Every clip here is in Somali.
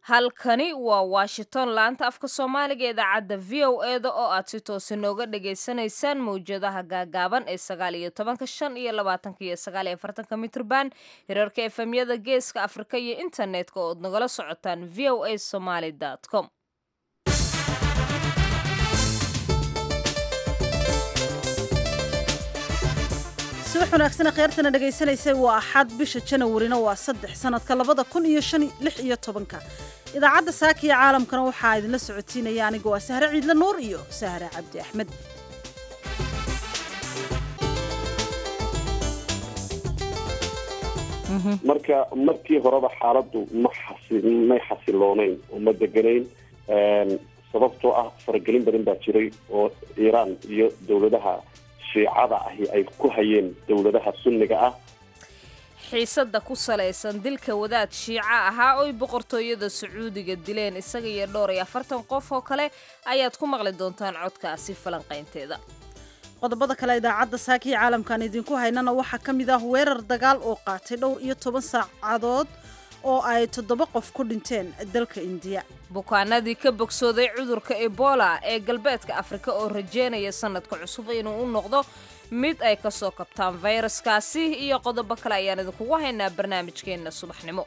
halkani waa washington laanta afka soomaaliga ee idaacadda v o eda oo aad si toosa nooga dhagaysanaysaan mawjadaha gaagaaban ee sagaal iyo tobanka shan iyo labaatanka iyo sagaal iyo afartanka mitrban hirarka efemyada geeska afrika iyo internetka ood nagala socotaan v o a somaly com subax wanaagsan kheyrtana dhagaysanaysay waa axad bisha janawarina waa saddex sanadka labada kun iyo shan lix iyo tobanka idaacadda saaka iyo caalamkana waxaa idinla socotiinaya aniga waa sahre ciidle nuur iyo sahre cabdi axmed marka markii horeba xaaladdu ma xasi may xasiloonayn oo ma deganayn sababtoo ah faragelin badan baa jiray oo iiraan iyo dowladaha shiicada ahi ay ku hayeen dowladaha sunniga ah xiisada ku salaysan dilka wadaad shiica ahaa oy boqortooyada sacuudiga dileen isaga iyo dhowr iyo afartan qof oo kale ayaad ku maqli doontaan codkaasi falanqaynteeda qodobada kale idaacadda saakii caalamkan idinku haynana waxaa ka mid ah weerar dagaal oo qaatay dhowr iyo toban saacadood oo ay toddoba qof ku dhinteen dalka indiya bukaanadii ka bogsooday cudurka ebola ee galbeedka afrika oo rajeynaya sanadka cusub inuu u noqdo mid ay ka soo kabtaan fayraskaasi iyo qodobo kale ayaan idinkugu haynaa barnaamijkeenna subaxnimo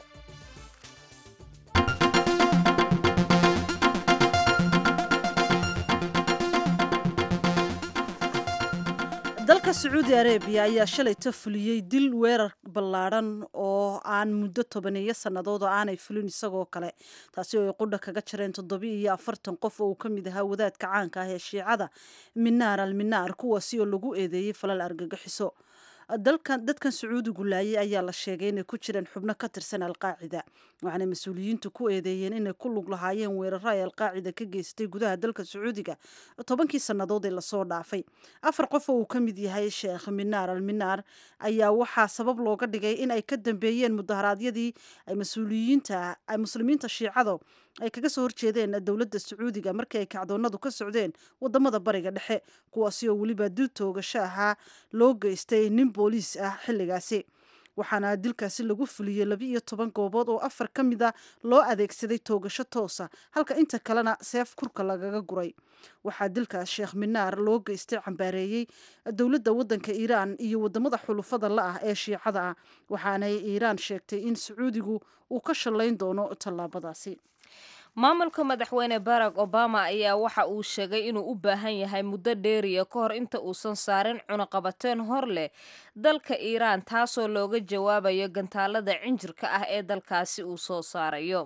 dalka sacuudi arabiya ayaa shalayta fuliyey dil weerar ballaadhan oo aan muddo tobaneeyo sannadood oo aanay fulin isagoo kale taasi oo ay qudha kaga jareen toddobi iyo afartan qof oo uu ka mid ahaa wadaadka caanka ah ee shiicada minaar al minaar kuwaasi oo lagu eedeeyey falal argagixiso dalkan dadkan sacuudigu laayay ayaa la sheegay inay ku jireen xubno ka tirsan alqaacida waxaanay mas-uuliyiintu ku eedeeyeen inay ku lug lahaayeen weeraro ay alqaacida ka geystay gudaha dalka sacuudiga tobankii sannadood ee lasoo dhaafay afar qof oo uu ka mid yahay sheekh minaar al minaar ayaa waxaa sabab looga dhigay in ay ka dambeeyeen mudaharaadyadii ay mas-uuliyiinta ay muslimiinta shiicado ay kaga soo horjeedeen dowladda sacuudiga markii ay kacdoonadu ka socdeen wadamada bariga dhexe kuwaasi oo weliba dil toogasho ahaa loo geystay nin booliis ah xilligaasi waxaana dilkaasi lagu fuliyey laba iyo toban goobood oo afar ka mid a loo adeegsaday toogasho toosa halka inta kalena seef kurka lagaga guray waxaa dilkaas sheekh minaar loo geystay cambaareeyey dowladda waddanka iiraan iyo wadamada xulufada la ah ee shiicada ah waxaanay iiraan sheegtay in sacuudigu uu ka shallayn doono tallaabadaasi maamulka madaxweyne barack obama ayaa waxa uu sheegay inuu u baahan yahay muddo dheeriya ka hor inta uusan saarin cunaqabateen hor leh dalka iiraan taasoo looga jawaabayo gantaalada cinjirka ah ee dalkaasi uu soo saarayo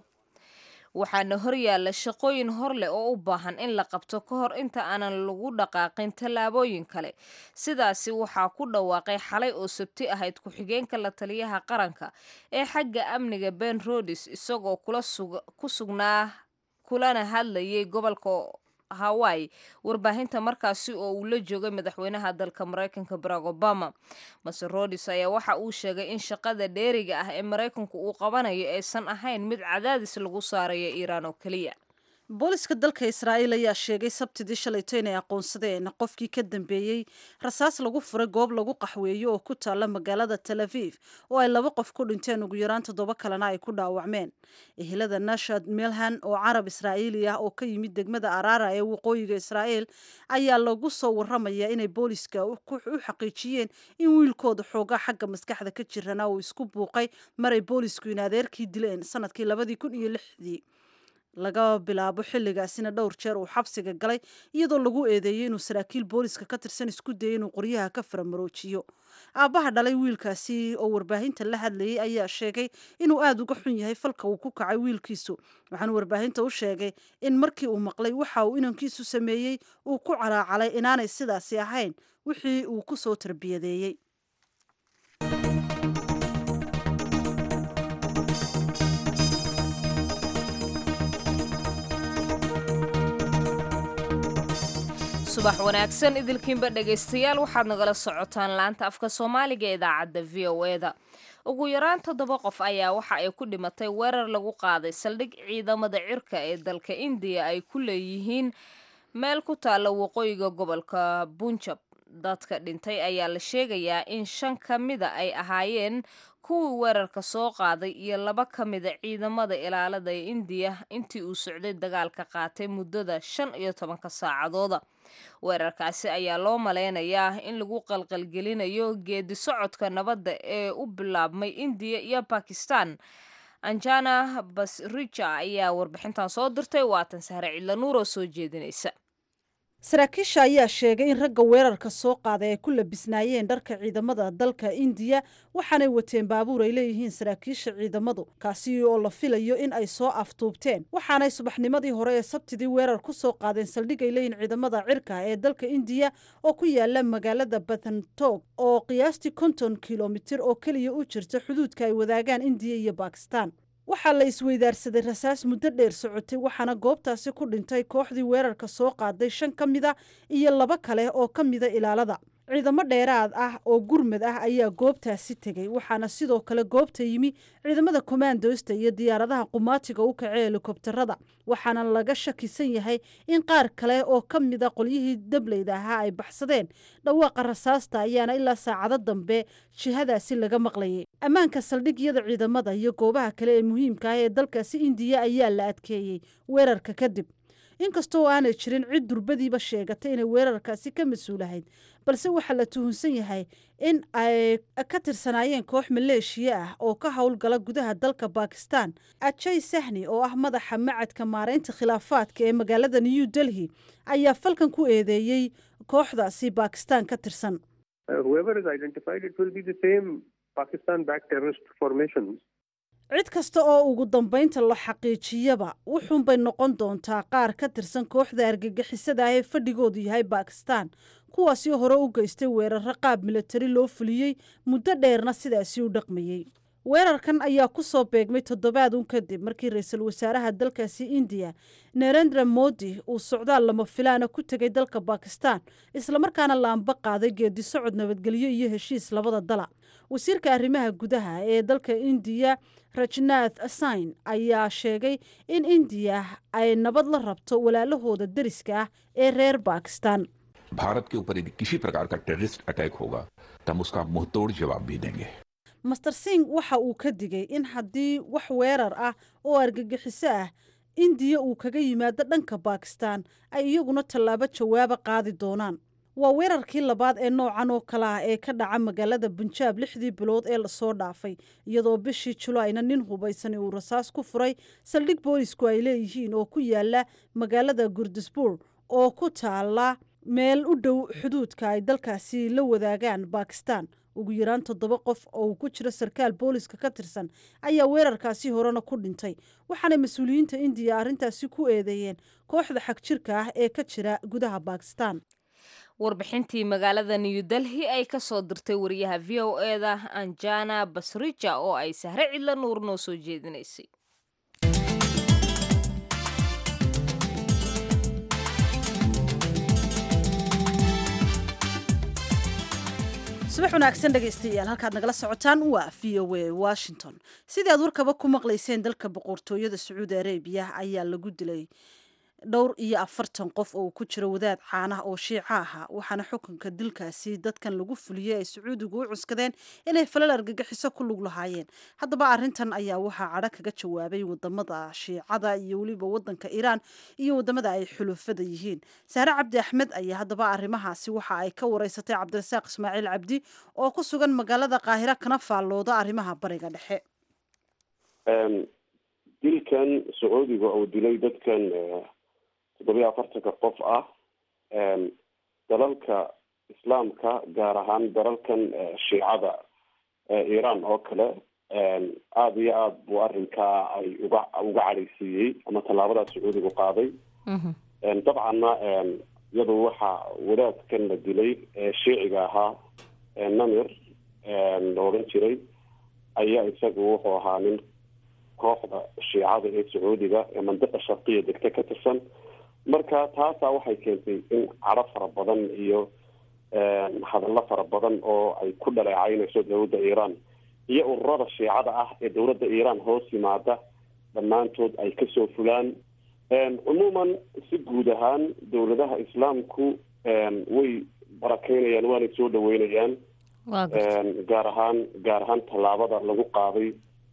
waxaana horyaalla shaqooyin hor leh oo u baahan in la qabto ka hor inta aanan lagu dhaqaaqin tallaabooyin kale sidaasi waxaa ku dhawaaqay xalay oo sabti ahayd ku-xigeenka la taliyaha qaranka ee xagga amniga ben rodis isagoo ku sugnaa kulana hadlayay gobolka hawaii warbaahinta markaasi oo uu la joogay madaxweynaha dalka maraykanka barack obama mase rodis ayaa waxa uu sheegay in shaqada dheeriga ah ee maraykanku uu qabanayo aysan ahayn mid cadaadis lagu saarayo iiraan oo keliya booliska dalka israa'iil ayaa sheegay sabtidii shalayto inay aqoonsadeen qofkii ka dambeeyey rasaas lagu furay goob lagu qaxweeyo oo ku taalla magaalada tel aviv oo ay laba qof ku dhinteen ugu yaraan toddoba kalena ay ku dhaawacmeen ehelada nashad melhan oo carab israa'iili ah oo ka yimid degmada araara ee waqooyiga israa'iil ayaa lagu soo warramaya inay booliska u xaqiijiyeen in wiilkooda xoogaa xagga maskaxda ka jirana uu isku buuqay maray boolisku in adeerkii dileen sanadkii labadii kun iyo lixdii laga bilaabo xilligaasina dhowr jeer uu xabsiga galay iyadoo lagu eedeeyey inuu saraakiil booliska ka tirsan isku dayay inuu qoryaha ka faramaroojiyo aabbaha dhalay wiilkaasi oo warbaahinta la hadlayay ayaa sheegay inuu aada uga xun yahay falka uu ku kacay wiilkiisu waxaanu warbaahinta u sheegay in markii uu maqlay waxa uu inankiisu sameeyey uu ku calaacalay inaanay sidaasi ahayn wixii uu ku soo tarbiyadeeyey subax wanaagsan idilkiinba dhegaystayaal waxaad nagala socotaan laanta afka soomaaliga ee idaacadda v o e da ugu yaraan toddoba qof ayaa waxa ay ku dhimatay weerar lagu qaaday saldhig ciidamada cirka ee dalka indiya ay ku leeyihiin meel ku taalla waqooyiga gobolka bunjab dadka dhintay ayaa la sheegayaa in shan ka mida ay ahaayeen kuwii weerarka soo qaaday iyo laba ka mida ciidamada ilaalada ee indiya intii uu socday dagaalka qaatay muddada shan iyo tobanka saacadooda weerarkaasi ayaa loo malaynayaa in lagu qalqalgelinayo geedi socodka nabadda ee u bilaabmay indiya iyo bakistan anjana basrija ayaa warbixintan soo dirtay waatan sahre cidlanuur oo soo jeedinaysa saraakiisha ayaa sheegay in ragga weerarka soo qaaday ay ku labisnaayeen dharka ciidamada dalka indiya waxaanay wateen baabuur ay leeyihiin saraakiisha ciidamadu kaasi oo la filayo in ay soo aftuubteen waxaanay subaxnimadii hore ee sabtidii weerar ku soo qaadeen saldhig ay leeyihiin ciidamada cirka ee dalka indiya oo ku yaala magaalada bathantog oo qiyaastii konton kilomitir oo keliya u jirta xuduudka ay wadaagaan indiya iyo bakistan waxaa la isweydaarsaday rasaas muddo dheer socotay waxaana goobtaasi ku dhintay kooxdii weerarka soo qaaday shan ka mida iyo laba kale oo ka mida ilaalada ciidamo dheeraad ah oo gurmad ah ayaa goobtaasi tegey waxaana sidoo kale goobta yimi ciidamada kommandosta iyo diyaaradaha qumaatiga u kace helikobtarada waxaana laga shakisan yahay in qaar kale oo ka mida qolyihii dableyda ahaa ay baxsadeen dhawaaqa rasaasta ayaana ilaa saacado dambe jihadaasi laga maqlayay ammaanka saldhigyada ciidamada iyo goobaha kale ee muhiimka ah ee dalkaasi indiya ayaa la adkeeyey weerarka kadib inkastoo aanay jirin cid durbadiiba sheegatay inay weerarkaasi ka mas-uulahayd balse waxaa la tuhunsan yahay in ay ka tirsanaayeen koox maleeshiya ah oo ka howlgala gudaha dalka bakistan ajay sahni oo ah madaxa macadka maaraynta khilaafaadka ee magaalada new delhi ayaa falkan ku eedeeyey kooxdaasi bakistan ka tirsan cid kasta oo ugu dambaynta la xaqiijiyaba wuxuunbay noqon doontaa qaar ka tirsan kooxda argagixisada ah ee fadhigoodu yahay bakistan kuwaasi hore u geystay weeraro qaab milatari loo fuliyey muddo dheerna sidaasi u dhaqmayey weerarkan ayaa ku soo beegmay toddobaad un kadib markii ra-iisul wasaaraha dalkaasi indiya narendra modi uu socdaal lama filaana ku tegay dalka bakistan islamarkaana laamba qaaday geedi socod nabadgelyo iyo heshiis labada dala wasiirka arrimaha gudaha ee dalka indiya rajnath sain ayaa sheegay in indiya ay nabad la rabto walaalahooda deriska ah ee reer bakistan Bharat के ऊपर यदि किसी प्रकार का terrorist attack होगा तो हम उसका मुंहतोड़ जवाब भी देंगे master sing waxa uu ka digay in haddii wax weerar ah oo argagixiso ah indiya uu kaga yimaado dhanka bakistan ay iyaguna tallaabo jawaaba qaadi doonaan waa weerarkii labaad ee noocan oo kale ah ee ka dhaca magaalada bunjaab lixdii bilood ee lasoo dhaafay iyadoo bishii julaayna nin hubaysani uu rasaas ku furay saldhig boolisku ay leeyihiin oo ku yaala magaalada gurdisbuur oo ku taala meel u dhow xuduudka ay dalkaasi la wadaagaan bakistan ugu yaraan toddoba qof oo uu ku jiro sarkaal booliska ka tirsan ayaa weerarkaasi horena ku dhintay waxaana mas-uuliyiinta indiya arrintaasi ku eedeeyeen kooxda xag jirka ah ee ka jira gudaha bakistan warbixintii magaalada new delhi ay ka soo dirtay wariyaha v o eda anjana basrija oo ay sahre cidla nuur noo soo jeedinaysay subax wanaagsan dhegaystayaal halkaad nagala socotaan waa v o a washington sidii aad warkaba ku maqlayseen dalka boqortooyada sacuudi arabiya ayaa lagu dilay dhowr iyo afartan qof oo ku jiro wadaad caanah oo shiico ahaa waxaana xukunka dilkaasi dadkan lagu fuliyey ay sacuudigu u cuskadeen inay falal argagixiso ku lug lahaayeen haddaba arintan ayaa waxaa cadho kaga jawaabay wadamada shiicada iyo weliba wadanka iiraan iyo wadamada ay xulufada yihiin saare cabdi axmed ayaa haddaba arrimahaasi waxa ay ka wareysatay cabdirasaaq ismaaciil cabdi oo ku sugan magaalada qaahira kana faallooda arrimaha bariga dhexe dilkan sacuudiga oo dilay dadkan toddobiyo afartanka qof ah dalalka islaamka gaar ahaan dalalkan shiicada iiraan oo kale aada iyo aada buu arrinkaa ay uga uga cadhaysiiyey ama tallaabadaas sacuudigu qaaday dabcanna iyadu waxaa wadaadkan la dilay shiiciga ahaa namir la odhan jiray ayaa isagu wuxuu ahaa nin kooxda shiicada ee sacuudiga ee mandiqa sharqiya degta ka tirsan marka taasaa waxay keentay in cadho fara badan iyo hadallo fara badan oo ay ku dhaleecaynayso dowladda iiraan iyo ururada shiicada ah ee dowladda iiraan hoos yimaada dhammaantood ay kasoo fulaan cumuuman si guud ahaan dowladaha islaamku way barakeynayaan waanay soo dhaweynayaan waa garta gaar ahaan gaar ahaan tallaabada lagu qaaday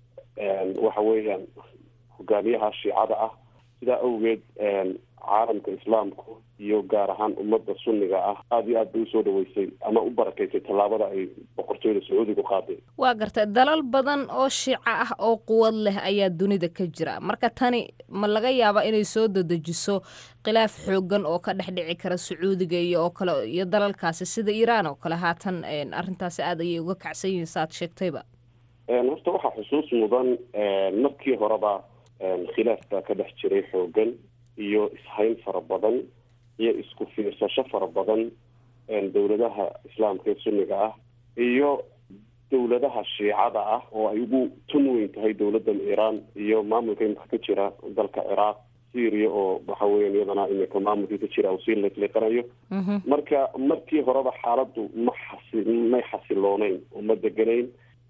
waxa weeyaan hogaamiyaha shiicada ah sidaa awgeed caalamka islaamku iyo gaar ahaan ummadda sunniga ah aada iyo aad bay usoo dhaweysay ama u barakeysay tallaabada ay boqortooyada sacuudigu qaaday waa garta dalal badan oo shiico ah oo quwad leh ayaa dunida ka jira marka tani ma laga yaabaa inay soo dadejiso khilaaf xoogan oo ka dhex dhici kara sacuudiga iyo oo kale iyo dalalkaasi sida iiraan oo kale haatan arrintaasi aada ayay uga kacsan yihiin saaad sheegtayba horta waxaa xusuus mudan markii horeba khilaaf baa ka dhex jiray xoogan iyo ishayn fara badan iyo isku fiirsasho fara badan dowladaha islaamka ee sunniga ah iyo dowladaha shiicada ah oo ay ugu tun weyn tahay dowladdan iiraan iyo maamulka imika ka jira dalka ciraaq syria oo waxa weeyaan iyadana imika maamulkii ka jira uu sii liqliqanayo marka markii horeba xaaladdu ma xasi may xasilooneyn oo ma deganayn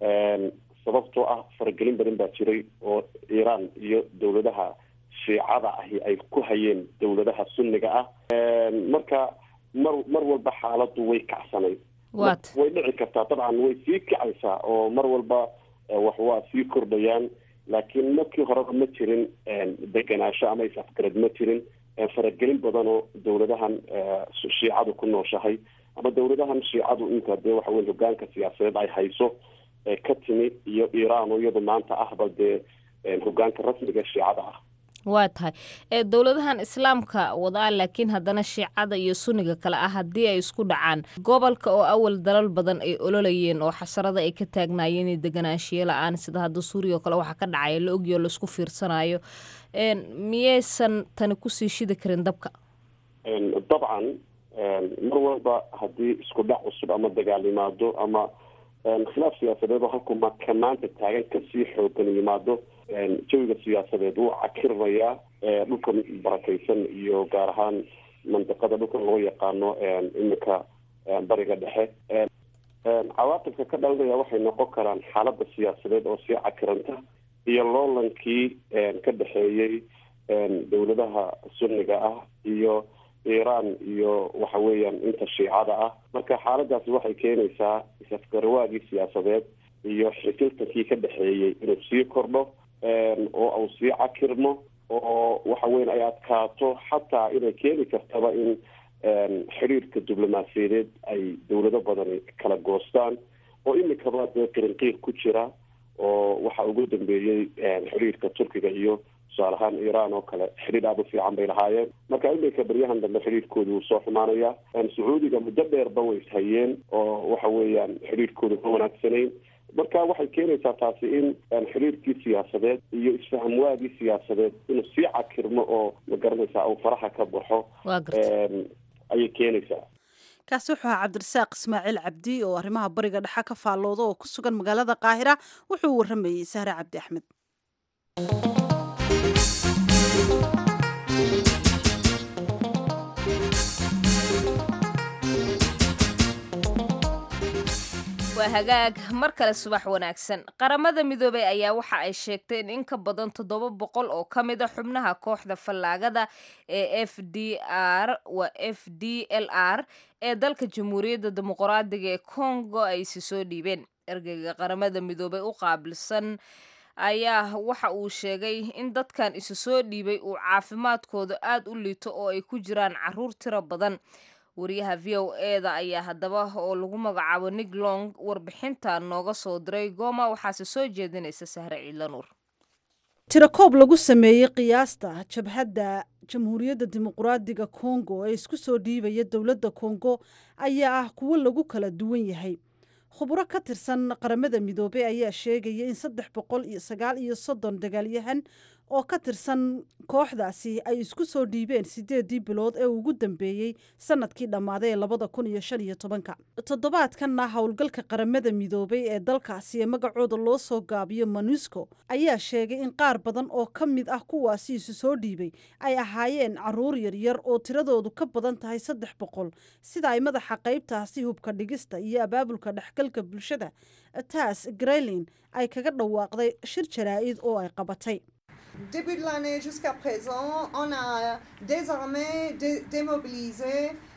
sababtoo ah faragelin badan baa jiray oo iiraan iyo dowladaha shiicada ahi ay ku hayeen dowladaha sunniga ah marka mar mar walba xaaladdu way kacsanayd waat way dhici kartaa dabcan way sii kacaysaa oo mar walba wax waa sii kordhayaan laakiin markii horeba ma jirin degenaansho ama is-afgarad ma jirin faragelin badan oo dowladahan shiicadu ku nooshahay ama dowladahan shiicadu inta dee waxa weye hogaanka siyaasadeed ay hayso ka timi iyo iiraan oo iyadu maanta ahba dee hogaanka rasmiga ee shiicada ah waa tahay ee dowladahan islaamka wadaa laakiin haddana shiicada iyo sunniga kale ah haddii ay isku dhacaan gobolka oo awal dalal badan ay ololayeen oo xasarada ay ka taagnaayeen iyo deganaanshiyo la-aan sida hadda suuriya oo kale waxaa ka dhacaya la ogyo laisku fiirsanayo miyaysan tani kusii shidi karin dabka dabcan mar walba haddii isku dhac cusub ama dagaal yimaado ama khilaaf siyaasadeed oo halku ma ka maanta taagan kasii xoogan yimaado jawiga siyaasadeed wuu cakirmayaa dhulkan barakaysan iyo gaar ahaan mandiqada dhulkan loo yaqaano iminka bariga dhexe cawaaqibka ka dhalanaya waxay noqon karaan xaalada siyaasadeed oo sii cakiranta iyo loolankii ka dhexeeyey dowladaha sunniga ah iyo iiraan iyo waxa weeyaan inta shiicada ah marka xaaladaasi waxay keenaysaa is-afgarawaagii siyaasadeed iyo xifiltankii ka dhexeeyey inuu sii kordho oo uu sii cakirmo oo waxa weyan ay adkaato xataa inay keeni kartaba in xiriirka diblomaasiyadeed ay dowlado badani kala goostaan oo imikaba dee qirinqiir ku jira oo waxa ugu dambeeyey xiriirka turkiga iyo tusaale ahaan iiraan oo kale xidhiir aada u fiican bay lahaayeen marka iminka beryahan dambe xidhiirkoodu wuu soo xumaanaya sacuudiga muddo dheerba way ishayeen oo waxa weeyaan xidhiirkoodu ma wanaagsanayn marka waxay keenaysaa taasi in xiriirkii siyaasadeed iyo isfahamwaagii siyaasadeed inuu sii cakirmo oo ma garanaysaa uu faraha ka baxo waa garta ayay keenaysaa kaasi wuxuu ahaa cabdirasaaq ismaaciil cabdi oo arrimaha bariga dhexe ka faallooda oo ku sugan magaalada qaahira wuxuu waramayey sahre cabdi axmed waa hagaag mar kale subax wanaagsan qaramada midoobey ayaa waxa ay sheegtay in in ka badan toddoba boqol oo ka mid a xubnaha kooxda fallaagada ee f d r waa f d l r ee dalka jamhuuriyadda dimuqraadiga ee congo ay isi soo dhiibeen ergeyga qaramada midoobey u qaabilsan ayaa waxa uu sheegay in dadkan isu soo dhiibay uu caafimaadkooda aada u liito oo ay ku jiraan caruur tiro badan wariyaha v o eda ayaa haddaba oo lagu magacaabo nig long warbixinta nooga soo diray gooma waxaase soo jeedinaysa sahre ciidlanuur tirakoob lagu sameeyey qiyaasta jabhadda jamhuuriyadda dimuqraadiga kongo ee isku soo dhiibaya dowladda kongo ayaa ah kuwo lagu kala duwan yahay khubro ka tirsan qaramada midoobey ayaa sheegaya in saddex boqol iyo sagaal iyo soddon dagaalyahan oo ka tirsan kooxdaasi ay isku soo dhiibeen sideedii bilood ee ugu dambeeyey sanadkii dhammaaday ee labada kun iyo shan iyo tobanka toddobaadkanna howlgalka qaramada midoobey ee dalkaasi ee magacooda loo soo gaabiyo monusco ayaa sheegay in qaar badan oo ka mid ah kuwaasi isu soo dhiibay ay ahaayeen caruur yaryar oo tiradoodu ka badan tahay saddex boqol sida ay madaxa qaybtaasi hubka dhigista iyo abaabulka dhexgalka bulshada taas grelin ay kaga dhawaaqday shir jaraa'id oo ay qabatay Début de l'année jusqu'à présent, on a désormais dé démobilisé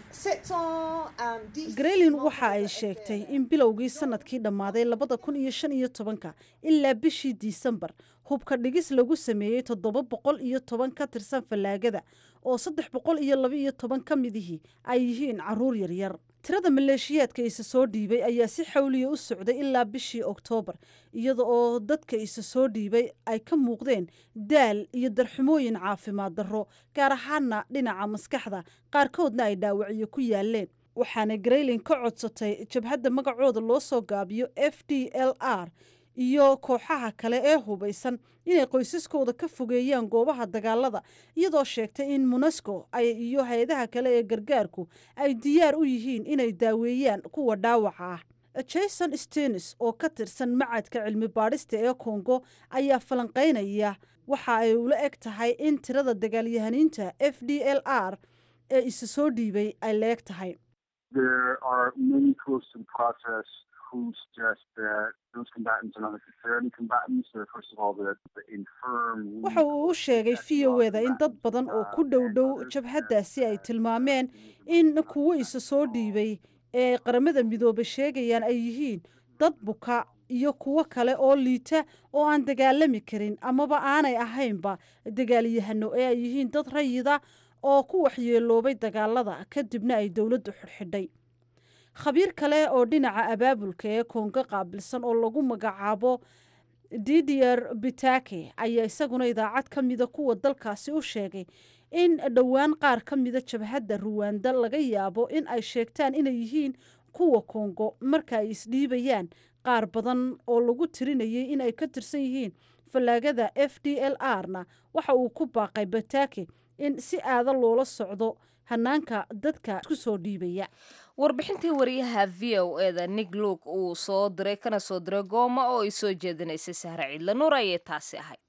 grelin waxa ay sheegtay in bilowgii sanadkii dhammaaday labada kun iyo shan iyo tobanka ilaa bishii disembar hubka dhigis lagu sameeyey toddoba boqol iyo toban ka tirsan fallaagada oo saddex boqol iyo laba iyo toban ka midihii ay yihiin caruur yaryar tirada maleeshiyaadka isa soo dhiibay ayaa si xawliya u socday ilaa bishii oktoobar iyada oo dadka isa soo dhiibay ay ka muuqdeen daal iyo darxumooyin caafimaad darro gaar ahaana dhinaca maskaxda qaarkoodna ay dhaawacyo ku yaaleen waxaana greylin ka codsatay jabhadda magacooda loo soo gaabiyo f d l r iyo kooxaha kale ee hubaysan inay qoysaskooda ka fogeeyaan goobaha dagaalada iyadoo sheegtay in monasco ay iyo hay-adaha kale ee gargaarku ay diyaar u yihiin inay daaweeyaan kuwa dhaawaca ah jason stenis oo ka tirsan macadka cilmi baadhista ee kongo ayaa falanqaynaya waxa ay ula eg tahay in tirada dagaalyahaniinta f d l r ee isa soo dhiibay ay leeg tahay who suggest that those combatants are not necessarily combatants. They're first of all the, the infirm. waxa uu u sheegay v o eda in dad badan oo ku dhow dhow jabhaddaasi ay tilmaameen in kuwo isa soo dhiibay ee qaramada midoobe sheegayaan ay yihiin dad buka iyo kuwo kale oo liita oo aan dagaalami karin amaba aanay ahaynba dagaalyahano ee ay yihiin dad rayida oo ku waxyeeloobay dagaalada kadibna ay dowladdu xidhxidhay khabiir kale oo dhinaca abaabulka ee koongo qaabilsan oo lagu magacaabo didier bitake ayaa isaguna idaacad ka mida kuwa dalkaasi u sheegay in dhowaan qaar ka mida jabhadda ruwanda laga yaabo in ay sheegtaan inay yihiin kuwa kongo marka ay isdhiibayaan qaar badan oo lagu tirinayay in ay ka tirsan yihiin fallaagada f d l r na waxa uu ku baaqay batake in si aada loola socdo hanaanka dadka isku soo dhiibaya warbixintii wariyaha v o eda nig luuk uu soo diray kana soo diray gooma oo ay soo jeedinaysay sahre ciidla nuur ayay taasi ahayd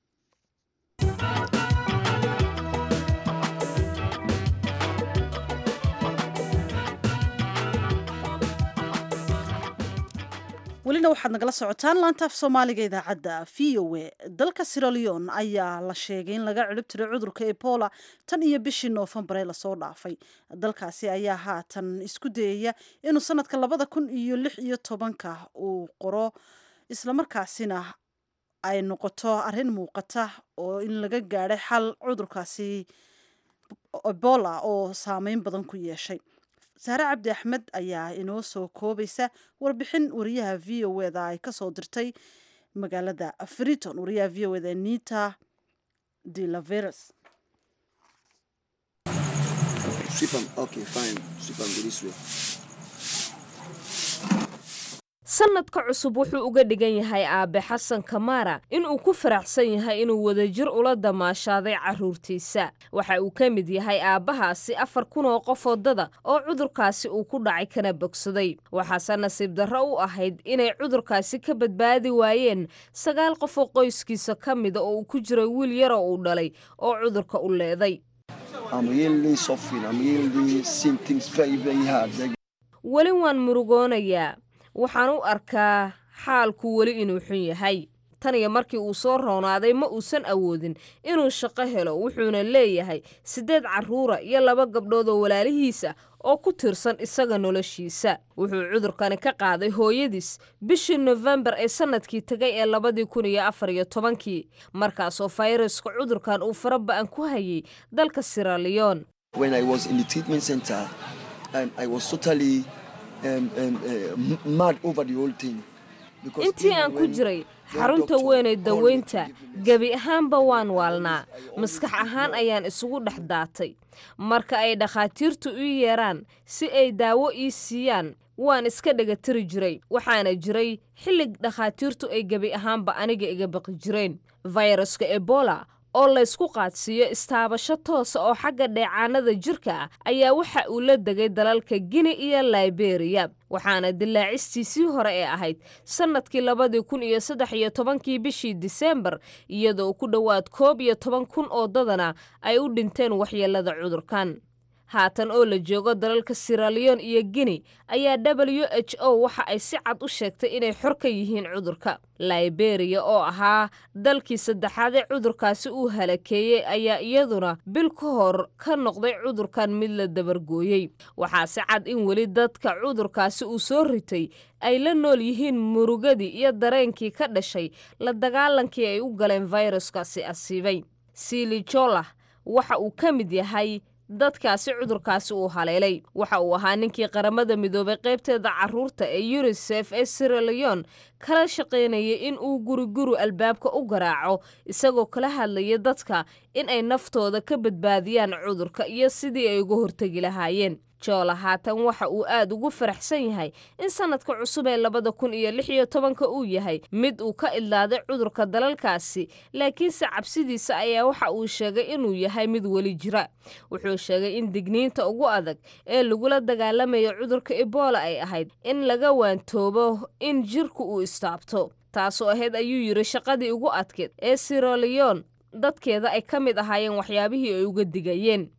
welina waxaad nagala socotaan laantaaf soomaaliga idaacadda v o e dalka siraleon ayaa la sheegay in laga cirib tiray cudurka ebola tan iyo bishii noofembar ee lasoo dhaafay dalkaasi ayaa haatan isku dayaya inuu sanadka labada kun iyo lix iyo tobanka uu qoro islamarkaasina ay noqoto arrin muuqata oo in laga gaadhay xal cudurkaasi ebola oo saameyn badan ku yeeshay saare cabdi axmed ayaa inoo soo koobaysa warbixin wariyaha v o eda ay kasoo dirtay magaalada friton wariyaha v o eda nita de laveres sanadka cusub wuxuu uga dhigan yahay aabe xasan kamaara inuu ku faraxsan yahay inuu wadajir ula damaashaaday carruurtiisa waxa uu ka mid yahay aabbahaasi afar kun oo qof wadada oo cudurkaasi uu ku dhacay kana bogsaday waxaase nasiib darro u ahayd inay cudurkaasi ka badbaadi waayeen sagaal qof oo qoyskiisa ka mida oo uu ku jiray wiil yaroo uu dhalay oo cudurka u leeday weli waan murugoonayaa waxaan u arkaa xaalku weli inuu xun yahay tan iyo markii uu soo roonaaday ma uusan awoodin inuu shaqo helo wuxuuna leeyahay siddeed carruura iyo laba gabdhood oo walaalihiisa oo ku tirsan isaga noloshiisa wuxuu cudurkani ka qaaday hooyadiis bishii nofembar ee sannadkii tegay ee labadii kun iyo afar iyo tobankii markaasoo fayraska cudurkan uu fara ba'an ku hayay dalka siraleon intii aan ku jiray xarunta weynay daweynta gebi ahaanba waan waalnaa maskax ahaan ayaan isugu dhex daatay marka ay dhakhaatiirtu ii yeeraan si ay daawo ii siiyaan waan iska dhegatiri jiray waxaana jiray xillig dhakhaatiirtu ay gebi ahaanba aniga iga baqi jireen fayraska ebola oo laysku qaadsiiyo istaabasho toosa oo xagga dheecaanada jirka ah ayaa waxa uu la degay dalalka gini iyo liberiya waxaana dilaacistiisii hore ee ahayd sannadkii labadii kun iyo saddex iyo tobankii bishii diseembar iyadoo ku dhowaad koob iyo toban kun oo dadana ay u dhinteen waxyeelada cudurkan haatan oo la joogo dalalka siralion iyo guinea ayaa w h o waxa ay si cad u sheegtay inay xor ka yihiin cudurka liberia oo ahaa dalkii saddexaad ee cudurkaasi uu halakeeyey ayaa iyaduna bil ka hor ka noqday cudurkan mid la dabargooyey waxaa si cad in weli dadka cudurkaasi uu soo ritay ay la nool yihiin murugadii iyo dareenkii ka dhashay la dagaalankii ay u galeen fayraskaasi asiibay silijola waxa uu ka mid yahay dadkaasi cudurkaasi uu haleelay waxa uu ahaa ninkii qaramada midoobay qaybteeda caruurta ee unisef ee siraleon kala shaqaynayay in uu guriguru albaabka u garaaco isagoo kala hadlaya dadka in ay naftooda ka badbaadiyaan cudurka iyo sidii ay uga hortegi lahaayeen joola haatan waxa uu aad ugu faraxsan yahay in sanadka cusub ee labada kun iyo lix iyo tobanka uu yahay mid uu ka idlaaday cudurka dalalkaasi laakiinse cabsidiisa ayaa waxa uu sheegay inuu yahay mid weli jira wuxuu sheegay in digniinta ugu adag ee lagula dagaalamayo cudurka ebola ay ahayd in laga waantoobo in jirku uu istaabto taasoo ahayd ayuu yidhi shaqadii ugu adkeed ee siraleon dadkeeda ay ka mid ahaayeen waxyaabihii ay uga digayeen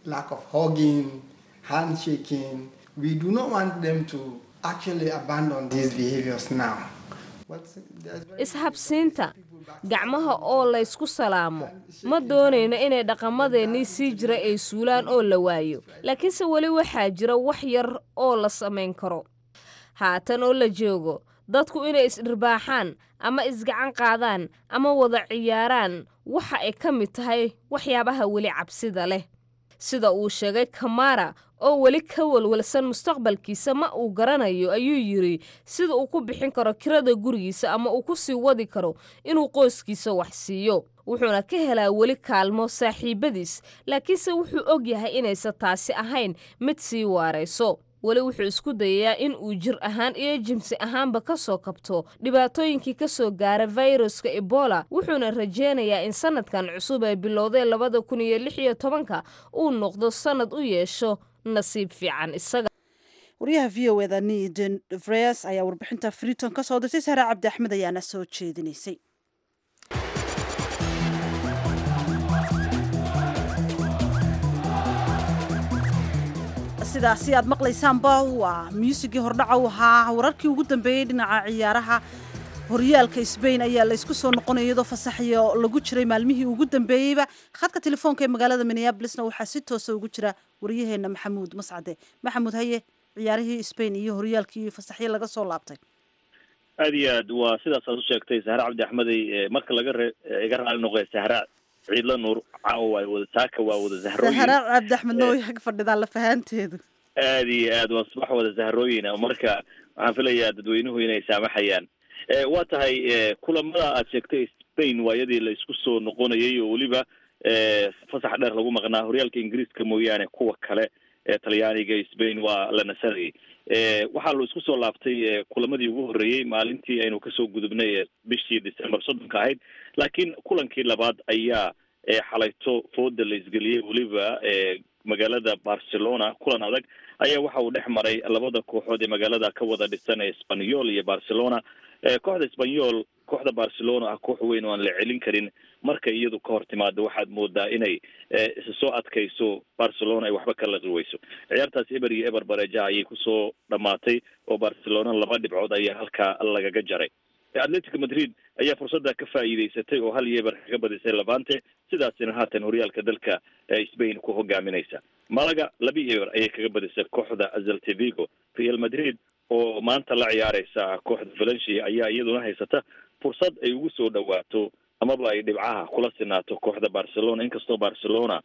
handshaking. We do not want them to actually abandon these behaviors now. ishabsiinta gacmaha oo laysku salaamo ma doonayno inay dhaqamadeennii sii jira ay suulaan oo la waayo laakiinse weli waxaa jira wax yar oo la samayn karo haatan oo la joogo dadku inay isdhirbaaxaan ama isgacan qaadaan ama wada ciyaaraan waxa ay ka mid tahay waxyaabaha weli cabsida leh sida uu sheegay kamara oo weli ka walwalsan mustaqbalkiisa ma uu garanayo ayuu yidhi sida uu ku bixin karo kirada gurigiisa ama uu ku sii wadi karo inuu qoyskiisa wax siiyo wuxuuna ka helaa weli kaalmo saaxiibadiis laakiinse wuxuu og yahay inaysan taasi ahayn mid sii waarayso weli wuxuu isku dayayaa in uu jir ahaan iyo jimsi ahaanba ka soo kabto dhibaatooyinkii ka soo gaara fayruska ebola wuxuuna rajeynayaa in sanadkan cusub ee bilowday labada kun iyo lix iyo tobanka uu noqdo sanad u yeesho nasiib fiican isaga waryaha v o eda niden vres ayaa warbixinta friton ka soo dirtay sahre cabdi axmed ayaana soo jeedinaysay sidaasi aad maqlaysaanba waa muusigii hordhaca u ahaa wararkii ugu dambeeyey dhinaca ciyaaraha horyaalka sbain ayaa laysku soo noqonaya iyadoo fasaxyo lagu jiray maalmihii ugu dambeeyeyba khadka telefoonka ee magaalada minneabolisna waxaa si toosa ugu jira waryaheena maxamuud mascade maxamuud haye ciyaarihii sbain iyo horyaalkii iyo fasaxyo laga soo laabtay aad iyo aad waa sidaas aad u sheegtay sahre cabdi axmedey marka laga re iga raali noqoya sahra ciidla nuur caawa waa wada saaka waa wada zahrooyin sahra cabdi axmedna way ag fadhidaa lafahaanteedu aad iyo aad waa subax wada zahrooyin marka waxaan filayaa dadweynuhu inay saamaxayaan waa tahay kulamada aad sheegtay spain waayadii la isku soo noqonayay oo weliba fasax dheer lagu maqnaa horyaalka ingiriiska mooyaane kuwa kale ee talyaaniga spain waa la nasanayay waxaa la isku soo laabtay kulamadii ugu horreeyey maalintii aynu kasoo gudubnay bishii december soddonka ahayd laakiin kulankii labaad ayaa xalayto fooda la isgeliyey weliba magaalada barcelona kulan adag ayaa waxa uu dhex maray labada kooxood ee magaalada ka wada dhisan ee spanyol iyo barcelona kooxda spanyol kooxda barcelona ah koox weyn oo aan la celin karin marka iyadu ka hor timaado waxaad moodaa inay isa soo adkayso barcelona ay waxba ka laqi weyso ciyaartaas eber iyo eber bareejaha ayay kusoo dhamaatay oo barcelona laba dhibcood ayaa halkaa lagaga jaray atletico madrid ayaa fursadda ka faa'iideysatay oo hal iyo eber kaga badisay levante sidaasina haatan horyaalka dalka spain ku hogaaminaysa malaga laba iyo eber ayay kaga badisay kooxda azaltevigo real madrid oo maanta la ciyaareysa kooxda valencia ayaa iyaduna haysata fursad ay ugu soo dhawaato amaba ay dhibcaha kula sinaato kooxda barcelona inkastoo barcelona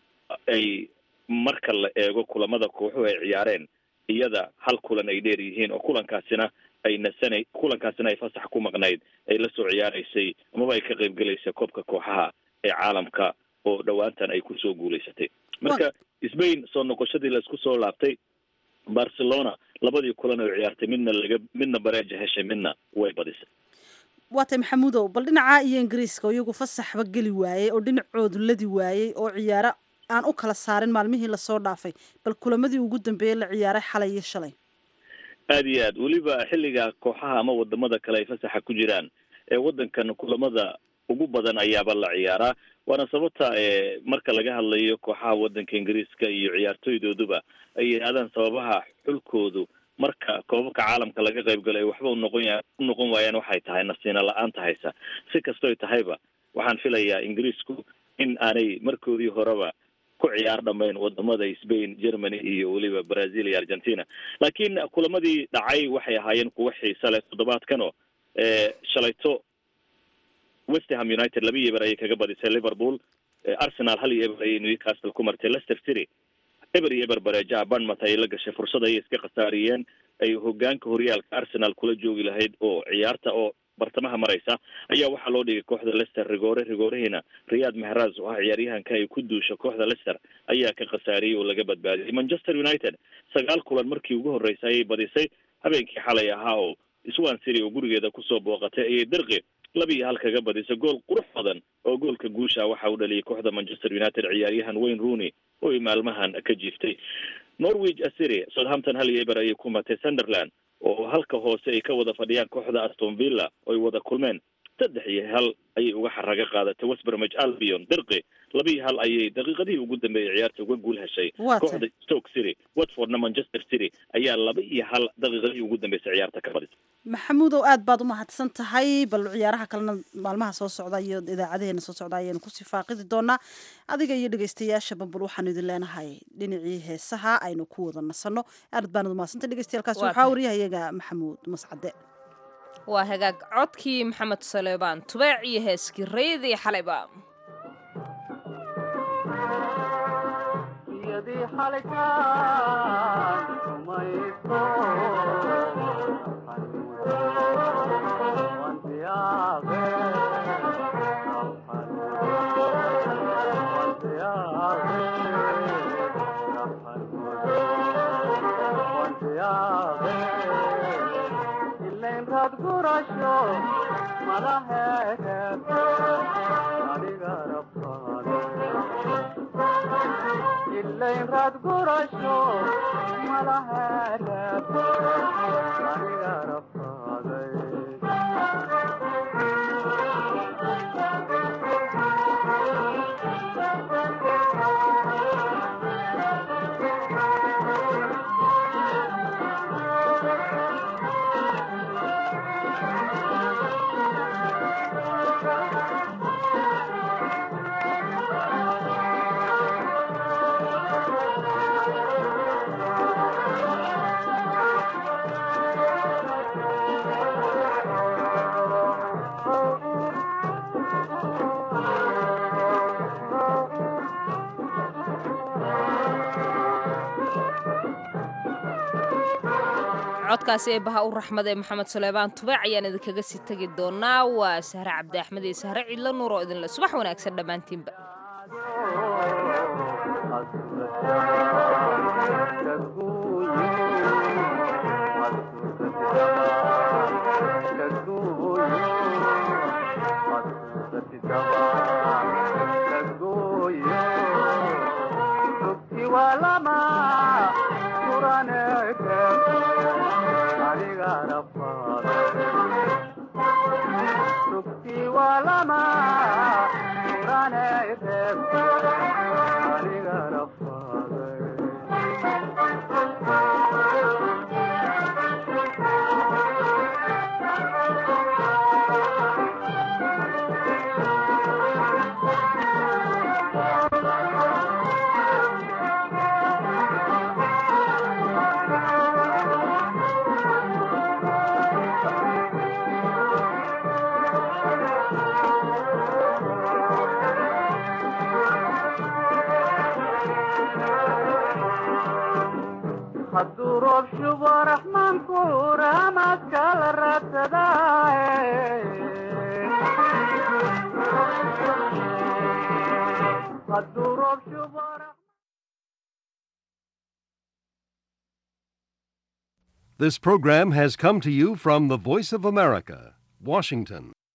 ay marka la eego kulamada kooxuhu ay ciyaareen iyada hal kulan ay dheer yihiin oo kulankaasina ay nasana kulankaasina ay fasax ku maqnayd ay la soo ciyaareysay amaba ay ka qaybgelaysay koobka kooxaha ee caalamka oo dhowaantan ay kusoo guulaysatay marka spain soo noqoshadii laisku soo laabtay barcelona labadii kulan oo ciyaartay midna laga midna bareeja heshay midna way badisay waatay maxamuudow bal dhinaca iyo ingiriiska oo iyagu fasaxba geli waayey oo dhinacoodu ladi waayey oo ciyaaro aan u kala saarin maalmihii lasoo dhaafay bal kulamadii ugu dambeeyey la ciyaaray xalay iyo shalay aada iyo aad weliba xilliga kooxaha ama wadamada kale ay fasaxa ku jiraan ee waddankan kulamada ugu badan ayaaba la ciyaaraa waana sababta marka laga hadlayo kooxaha waddanka ingiriiska iyo ciyaartoydooduba ay yidhaahdaan sababaha xulkoodu marka koobabka caalamka laga qayb galo ay waxba unoqon ya u noqon waayaan waxay tahay nasiina la-aanta haysa si kastoy tahayba waxaan filayaa ingiriisku in aanay markoodii horeba ku ciyaar dhamayn wadamada spain germany iyo weliba brazil iyo argentina laakiin kulamadii dhacay waxay ahaayeen kuwa xiisa leh toddobaadkan oo shalayto westerham united laba iyo eber ayay kaga badisay liverpool arsenal hal iyo eber ayay newcastle ku martay leicester city eber iyo eber bareejaha barnmouth ayay la gashay fursad ayay iska khasaariyeen ay hogaanka horyaalka arsenal kula joogi lahayd oo ciyaarta oo bartamaha maraysa ayaa waxaa loo dhigay kooxda leicester rigoore rigoorihina riyad mehraz oo ah ciyaaryahanka ay ku duusha kooxda leicester ayaa ka khasaariyey oo laga badbaadiyay manchester united sagaal kulan markii ugu horreysay ayay badisay habeenkii xalay ahaa oo swan city oo gurigeeda kusoo booqatay ayay dirqi laba iyo hal kaga badisay gool qurux badan oo goolka guusha waxa uu dhaliyay kooxda manchester united ciyaaryahan wayne rooney oo ay maalmahan ka jiiftay norwich city southampton hal iyo eber ayay ku matay sunderland oo halka hoose ay ka wada fadhiyaan kooxda aston villa oo ay wada kulmeen saddex iyo hal ayay uga xaraga qaadatay westbermage albion dirqi laba iyo hal ayay daqiiqadihii ugu dambeeyay ciyaarta uga guul heshay kooxda stoke city watfordna manchester city ayaa laba iyo hal daqiiqadihii ugu dambeysay ciyaarta ka badisay maxamuudow aad baad umahadsan tahay bal ciyaaraha kalena maalmaha soo socda iyo idaacadaheena soo socda ayaynu kusii faaqidi doonaa adiga iyo dhegeystayaasha bambal waxaanu idin leenahay dhinacii heesaha aynu ku wada nasanno aad baanad umahadsantay dhegeystayaaalkaasi waxaa wariyahayaga maxamuud mascade waa hagaag codkii maxamed saleebaan tubaac iyo heeskii rayadii xalayba codkaasi ee baha u raxmad ee maxamed suleymaan tubaac ayaan idinkaga sii tegi doonaa waa sahre cabdi axmed iyo sahre ciidlo nuur oo idinle subax wanaagsan dhammaantiinba This program has come to you from the Voice of America, Washington.